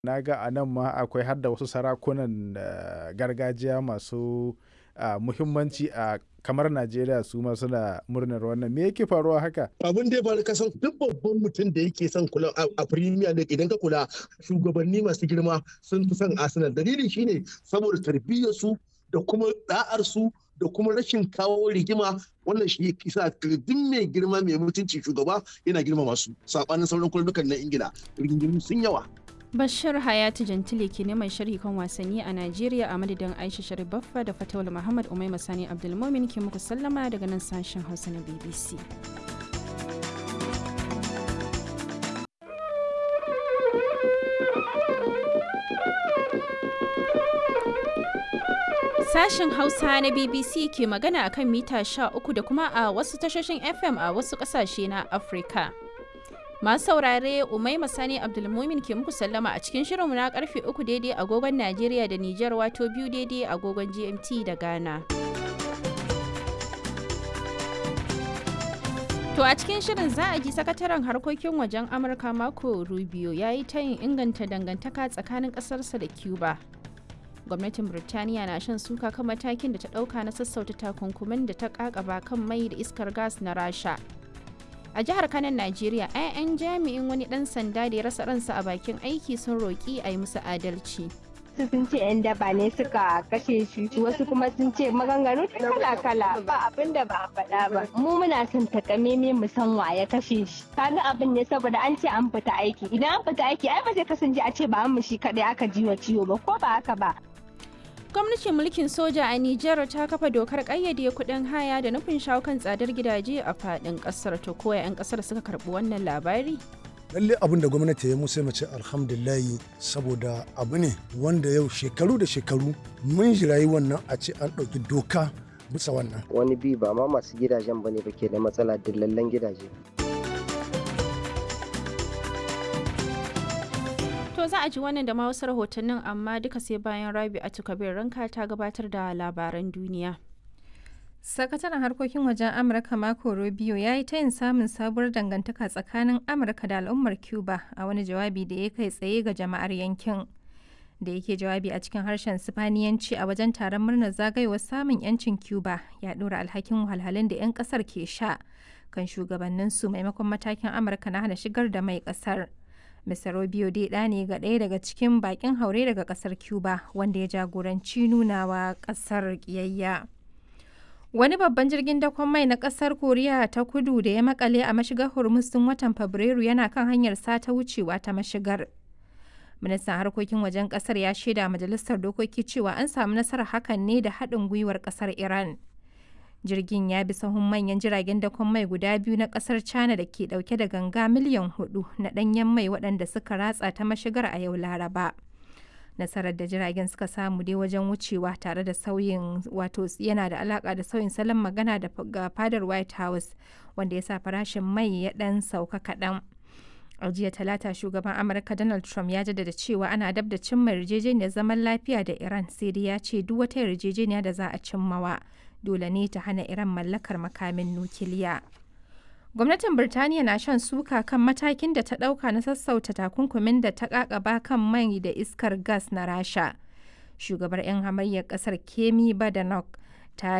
Na ga a nan ma akwai har da wasu sarakunan uh, gargajiya masu uh, muhimmanci a kamar Najeriya su ma suna murnar wannan. Me yake faruwa haka? Abin da ya faru kasan duk babban mutum da yake son kula a Premier League idan ka kula shugabanni masu girma sun fi son Arsenal. Dalili shine saboda tarbiyyar su da kuma da'ar su da kuma rashin kawo rigima wannan shi ya kisa duk mai girma mai mutunci shugaba yana girma masu sabanin sauran kullukan na Ingila rigingimu sun yawa. Bashir Hayatu Jantile ke neman sharhi kan wasanni a Najeriya a madadin Aisha Sharif Baffa da Fatawul Muhammad Umaima Sani Abdulmumin ke muku sallama daga nan sashen Hausa na BBC. Sashen Hausa na BBC ke magana akan mita 13 da kuma a wasu tashoshin FM a wasu ƙasashe na Afirka. Masu saurare Umaima Sani Abdulmumin ke muku sallama a cikin shirinmu na karfe uku daidai agogon Najeriya da Nijar wato biyu daidai agogon GMT da Ghana. To a cikin shirin za a ji sakataren harkokin wajen Amurka Marco Rubio ya yi tayin inganta dangantaka tsakanin ƙasarsa da Cuba. Gwamnatin Birtaniya na shan suka kan matakin da ta ɗauka na sassauta takunkumin da ta ƙaƙaba kan mai da iskar gas na Rasha. a jihar kanan najeriya 'ya'yan jami'in wani dan sanda da ya rasa ransa a bakin aiki sun roƙi a yi musu adalci wasu sun ce 'yan daba ne suka kashe shi wasu kuma sun ce maganganu kala-kala ba abin da ba a faɗa ba mu muna son takameme mu san wa ya kashe shi kaga abin ne saboda an ce an fita aiki idan an fita aiki ai ba zai kasance a ce ba mu shi kadai aka ji wa ciwo ba ko ba haka ba gwamnatin mulkin soja a Nijar ta kafa dokar ƙayyade kuɗin haya da nufin shawo kan tsadar gidaje a faɗin ƙasar to koya 'yan ƙasar suka karɓi wannan labari lalle abin da gwamnati ya musu mace alhamdulillahi saboda abu ne wanda yau shekaru da shekaru mun jirayi wannan a ce an ɗauki doka bisa wannan wani bi ba ma masu gidajen bane ba ke da matsala dillallen gidaje To za a ji wannan da ma wasu rahotannin amma duka sai bayan Rabi a Kabir ranka ta gabatar da labaran duniya. Sakataren harkokin wajen Amurka Marco Rubio ya yi tayin samun sabuwar dangantaka tsakanin Amurka da al'ummar Cuba a wani jawabi da ya kai tsaye ga jama'ar yankin. Da yake jawabi a cikin harshen Sifaniyanci a wajen taron murnar zagayowar samun 'yancin Cuba ya ɗora alhakin wahalhalun da 'yan ƙasar ke sha kan shugabanninsu maimakon matakin Amurka na hana shigar da mai ƙasar. Mr. Rubio dai ɗa ne ga ɗaya daga cikin bakin haure daga ƙasar Cuba wanda ya jagoranci nunawa ƙasar ƙiyayya. Wani babban jirgin dakon mai na ƙasar Koriya ta kudu da ya makale a mashigar Hormuz tun watan Fabrairu yana kan hanyar sata wucewa ta mashigar. Ministan harkokin wajen ƙasar ya shaida majalisar dokoki cewa an samu nasarar hakan ne da haɗin gwiwar ƙasar Iran. jirgin ya bi sahun manyan jiragen dakon mai guda biyu na kasar china da ke dauke da ganga miliyan hudu na danyen mai waɗanda suka ratsa ta mashigar a yau laraba nasarar da jiragen suka samu dai wajen wucewa tare da sauyin wato yana da alaka da sauyin salon magana da ga fadar white house wanda ya sa farashin mai ya dan sauka kaɗan a jiya talata shugaban amurka donald trump ya jaddada cewa ana dab da cimma yarjejeniyar zaman lafiya da iran sai dai ya ce duk wata yarjejeniya da za a cimmawa dole ne ta hana Iran mallakar makamin nukiliya. Gwamnatin Birtaniya na shan suka kan matakin da ta ɗauka na sassauta takunkumin da ta ƙaƙaba kan mai da iskar gas na Rasha. Shugabar 'yan hamayyar ƙasar Kemi Badenoch